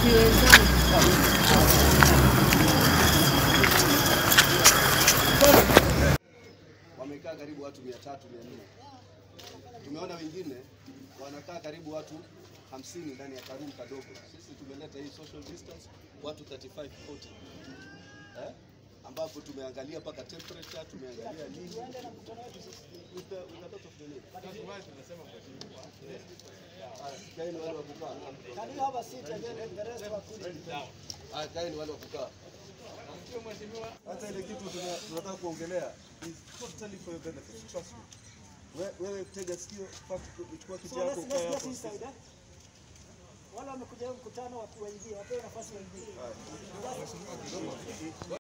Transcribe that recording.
Ni wenzangu. wamekaa karibu watu mia tatu mia nne tumeona wengine wanakaa karibu watu hamsini ndani ya karumu kadogo. Sisi tumeleta hii social distance watu 35 40 eh? ambapo tumeangalia mpaka temperature, tumeangalia nini with the, with a lot of the need. Ah, kaeni wale wa kukaa. Ah, kaeni wale wa kukaa. Hata ile kitu tuna- tunataka kuongelea is totally for your benefit. Trust me. We- Wewe tega sikio, chukua kiti yako ukae hapo. Wale wamekuja huu mkutano watu waingie, wapewe nafasi waingie.